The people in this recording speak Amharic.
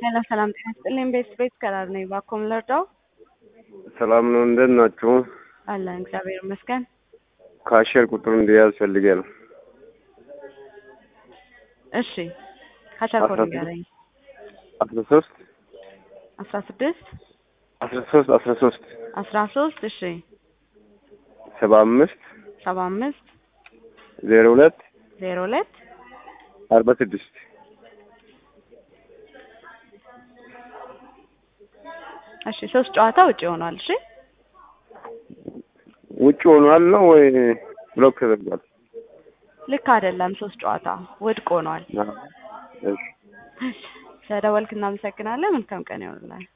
ሄሎ ሰላም ጤና ይስጥልኝ። ቤት ቤት ከራር ነኝ። ባኮም ልርዳው? ሰላም ነው። እንደት ናችሁ? አለን እግዚአብሔር ይመስገን። ካሸር ቁጥሩ እንዲያዝ ፈልጌ ነው። እሺ ካቻር ኮድ አስራ ንገረኝ። አስራ ሶስት አስራ ስድስት አስራ ሶስት አስራ ሶስት አስራ ሶስት እሺ ሰባ አምስት ሰባ አምስት ዜሮ ሁለት ዜሮ ሁለት አርባ ስድስት እሺ ሶስት ጨዋታ ውጭ ሆኗል። እሺ ውጭ ሆኗል ነው ወይ ብሎክ ተደርጓል? ልክ አይደለም። ሶስት ጨዋታ ውድቅ ሆኗል። አዎ። እሺ ስለደወልክ እናመሰግናለን። መልካም ቀን ይሆንላል።